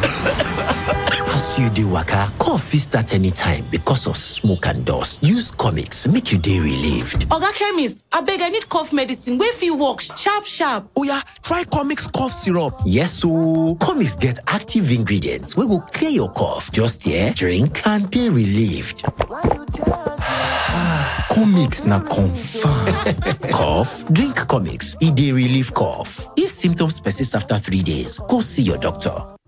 As you dey waka, cough fit start anytime because of smoke and dust. Use comics make you dey relieved. Oga chemist, abeg I need cough medicine wey fit work sharp sharp. Oya, try Comix cough syrup. Yes ooo, comics get active ingredients wey go clear your cough. Just here, drink and dey relieved. Comix na confirm. Cough? Drink comics. E dey relieve cough. If symptoms persist after three days, go see your doctor.